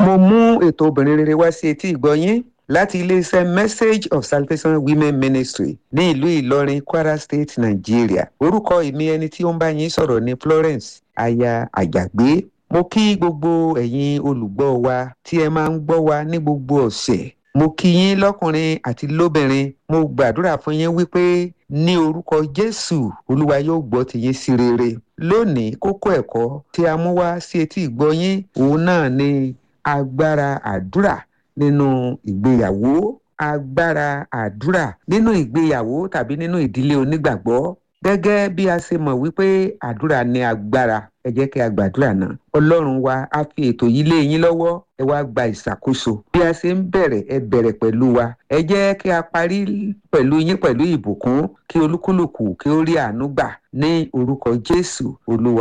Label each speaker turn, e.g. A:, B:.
A: mo mú ètò obìnrin rere wá sí etí ìgbọ́ yín láti iléeṣẹ́ message of salvation women ministry ní ìlú ìlọrin kwara state nigeria orúkọ èmi ẹni tí ó ń bá yín sọ̀rọ̀ ní florence aya àjàgbé mo kí gbogbo ẹ̀yin olùgbọ́ wa tí ẹ máa ń gbọ́ wa ní gbogbo ọ̀sẹ̀ mo kí yín lọ́kùnrin àti lóbìnrin mo gbàdúrà fún yín wípé ní orúkọ jésù olúwa yóò gbọ́ ti yín sí rere lónìí kókó ẹ̀kọ́ tí a mú wá sí etí ìgbọ́ yín òun náà ni agbára àdúrà nínú ìgbéyàwó agbára àdúrà nínú ìgbéyàwó tàbí nínú ìdílé onígbàgbọ́ gẹ́gẹ́ bí a ṣe mọ̀ wípé àdúrà ní agbára ẹ jẹ́ kí a gbàdúrà náà ọlọ́run wa á fi ètò yìí lé yín lọ́wọ́ ẹ wá gba ìṣàkóso bí a ṣe ń bẹ̀rẹ̀ ẹ bẹ̀rẹ̀ pẹ̀lú wa ẹ jẹ́ kí a parí pẹ̀lú yín pẹ̀lú ìbùkún kí olúkúlùkù kí ó rí àánú gbà ní orúkọ jésù olúwa.